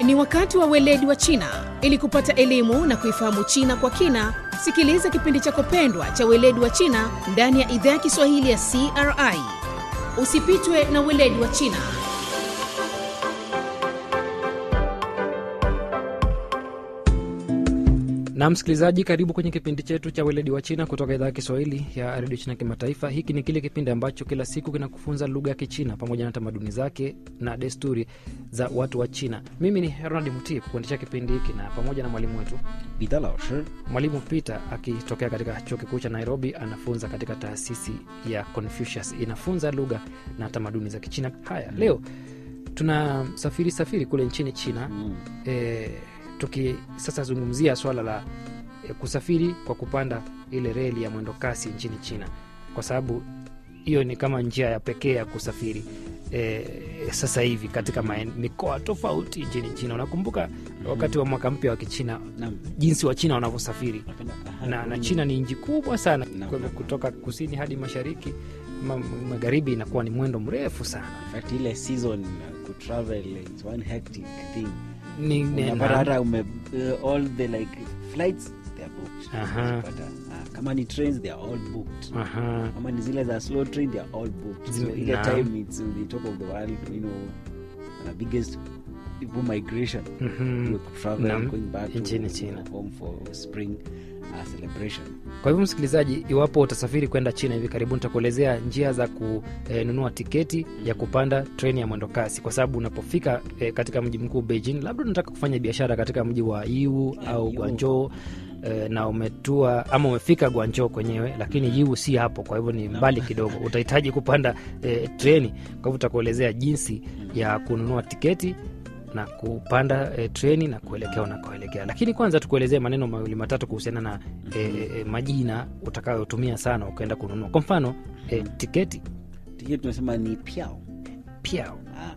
Ni wakati wa weledi wa China. Ili kupata elimu na kuifahamu China kwa kina, sikiliza kipindi chako pendwa cha weledi wa China ndani ya idhaa ya Kiswahili ya CRI. Usipitwe na weledi wa China. na msikilizaji karibu kwenye kipindi chetu cha weledi wa china kutoka idhaa ya kiswahili ya redio china kimataifa hiki ni kile kipindi ambacho kila siku kinakufunza lugha ya kichina pamoja na tamaduni zake na desturi za watu wa china mimi ni ronald muti kukuendesha kipindi hiki na pamoja na mwalimu wetu 彼得老师 mwalimu peter akitokea katika chuo kikuu cha nairobi anafunza katika taasisi ya confucius inafunza lugha na tamaduni za kichina haya leo tuna safiri safiri kule nchini china mm. e, tuki sasa zungumzia swala la e, kusafiri kwa kupanda ile reli ya mwendo kasi nchini china kwa sababu hiyo ni kama njia ya pekee ya kusafiri e, sasa hivi katika maen, mikoa tofauti nchini china unakumbuka wakati wa mwaka mpya wa kichina Naam. jinsi wa china wanavyosafiri Napenda- aha, na, na mm. china ni nchi kubwa sana Naam. kwa hivyo kutoka kusini hadi mashariki ma, magharibi inakuwa ni mwendo mrefu sana In fact, ile season uh, kutravel it's one hectic thing ni, ni, unapata na, hata ume uh, all the like flights they are booked Aha. Unapata, uh, kama ni trains they are all booked aha, kama ni zile za slow train they are all booked so Zime- ile naam. time it's on the top of the world you know uh, biggest people migration mhm. you travel Naam, going back nchini to China. home for spring uh, celebration kwa hivyo msikilizaji iwapo utasafiri kwenda china hivi karibuni nitakuelezea njia za kununua tiketi ya kupanda treni ya mwendo kasi kwa sababu unapofika eh, katika mji mkuu beijing labda unataka kufanya biashara katika mji wa iu au Yiwu. guanjo eh, na umetua ama umefika guanjo kwenyewe lakini yiwu si hapo kwa hivyo ni mbali kidogo utahitaji kupanda eh, treni kwa hivyo utakuelezea jinsi ya kununua tiketi na kupanda e, treni na kuelekea unakoelekea lakini kwanza tukuelezee maneno mawili matatu kuhusiana na e, e, majina utakayotumia sana ukaenda kununua kwa mfano e, tiketi hiyo tunasema ni piao piao